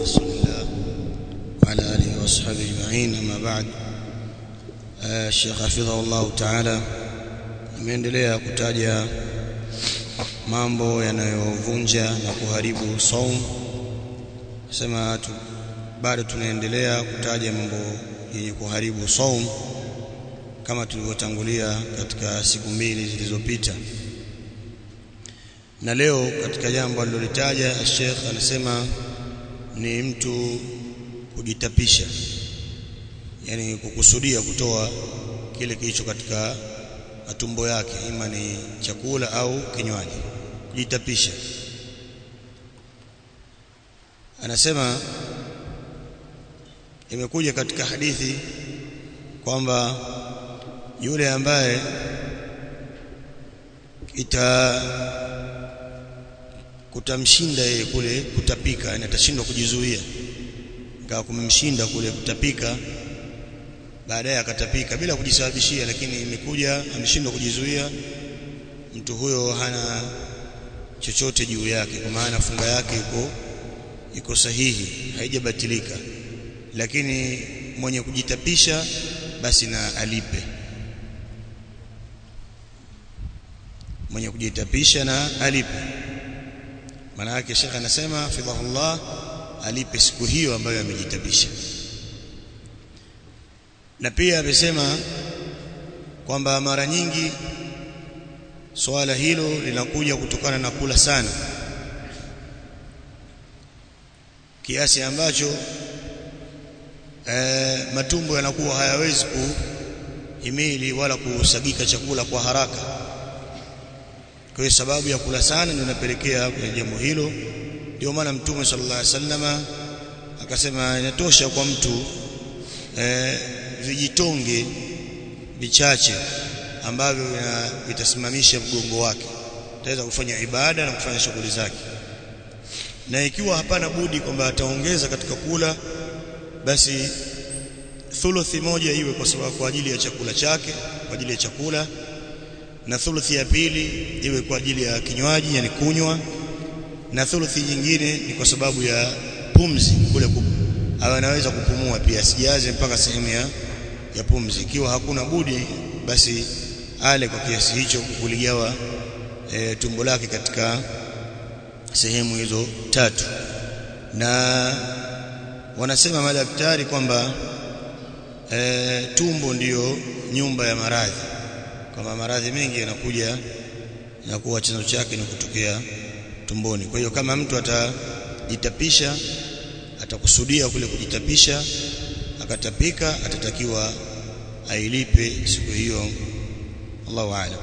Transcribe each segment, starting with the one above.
رسول الله وعلى آله وأصحابه أجمعين أما بعد الشيخ حفظه الله تعالى ameendelea kutaja mambo yanayovunja na kuharibu saum sema tu, bado tunaendelea kutaja mambo yenye kuharibu saum kama tulivyotangulia katika siku mbili zilizopita na leo katika jambo alilolitaja Sheikh anasema ni mtu kujitapisha yani kukusudia kutoa kile kilicho katika matumbo yake ima ni chakula au kinywaji kujitapisha anasema imekuja katika hadithi kwamba yule ambaye ita kutamshinda yeye kule kutapika yani atashindwa kujizuia ingawa kumemshinda kule kutapika baadaye akatapika bila kujisababishia lakini imekuja ameshindwa kujizuia mtu huyo hana chochote juu yake kwa maana funga yake iko iko sahihi haijabatilika lakini mwenye kujitapisha basi na alipe mwenye kujitapisha na alipe maana yake shekha anasema fidhahullah alipe siku hiyo ambayo amejitapisha na pia amesema kwamba mara nyingi swala hilo linakuja kutokana na kula sana kiasi ambacho e, matumbo yanakuwa hayawezi kuhimili wala kusagika chakula kwa haraka kwa hiyo sababu ya kula sana ndio inapelekea kwenye jambo hilo ndio maana mtume sallallahu alaihi wasallama akasema inatosha kwa mtu e, vijitonge vichache ambavyo vitasimamisha mgongo wake ataweza kufanya ibada na kufanya shughuli zake na ikiwa hapana budi kwamba ataongeza katika kula basi thuluthi moja iwe kwa sababu kwa ajili ya chakula chake kwa ajili ya chakula na thuluthi ya pili iwe kwa ajili ya kinywaji yani kunywa na thuluthi nyingine ni kwa sababu ya pumzi kule awe anaweza kupumua pia asijaze mpaka sehemu ya, ya pumzi ikiwa hakuna budi basi ale kwa kiasi hicho kuligawa e, tumbo lake katika sehemu hizo tatu na wanasema madaktari kwamba e, tumbo ndiyo nyumba ya maradhi kwamba maradhi mengi yanakuja na kuwa chanzo chake ni kutokea tumboni kwa hiyo kama mtu atajitapisha atakusudia kule kujitapisha akatapika atatakiwa ailipe siku hiyo Allahu a'lam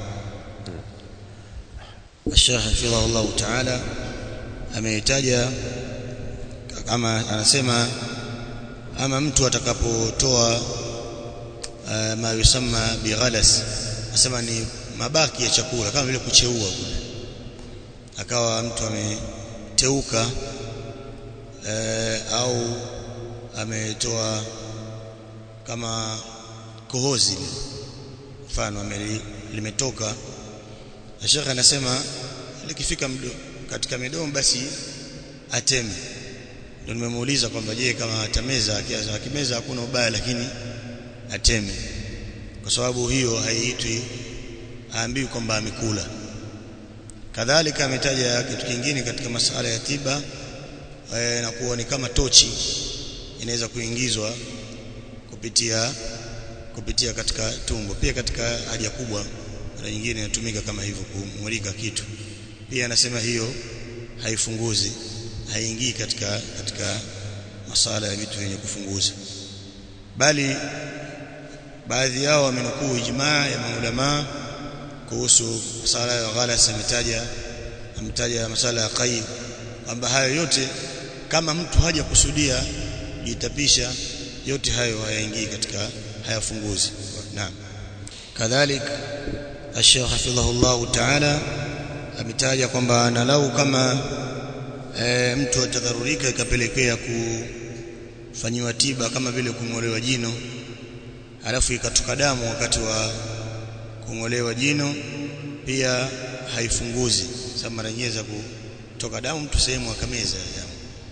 Sheikh hafidhahu Allah Ta'ala ameitaja kama anasema ama mtu atakapotoa uh, ma yusamma bighalas anasema ni mabaki ya chakula kama vile kucheua kule akawa mtu ameteuka e, au ametoa kama kohozi mfano limetoka Sheikh anasema likifika katika midomo basi ateme ndio nimemuuliza kwamba je kama atameza akimeza hakuna ubaya lakini ateme kwa sababu hiyo haiitwi aambiwi kwamba amekula kadhalika ametaja kitu kingine katika masala ya tiba e, na kuwa ni kama tochi inaweza kuingizwa kupitia kupitia katika tumbo pia katika haja kubwa mara nyingine inatumika kama hivyo kumulika kitu pia anasema hiyo haifunguzi haingii katika katika masala ya vitu vyenye kufunguza bali baadhi yao wamenukuu ijmaa ya maulama kuhusu masala ya ghalas ametaja ametaja masala ya qaid kwamba hayo yote kama mtu haja kusudia jitapisha yote hayo hayaingii katika hayafunguzi naam kadhalik Sheikh hafidhahullah ta'ala ametaja kwamba nalau kama e, mtu atadharurika ikapelekea kufanyiwa tiba kama vile kung'olewa jino alafu ikatoka damu wakati wa kung'olewa jino pia haifunguzi sababu mara nyingine za kutoka damu mtu sehemu akameza damu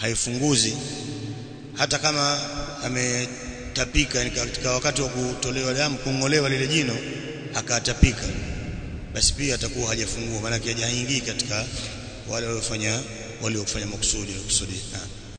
haifunguzi hata kama ametapika katika wakati wa kutolewa damu kungolewa lile jino akatapika basi pia atakuwa hajafungua maana hajaingii katika wale waliofanya waliofanya makusudi makusudi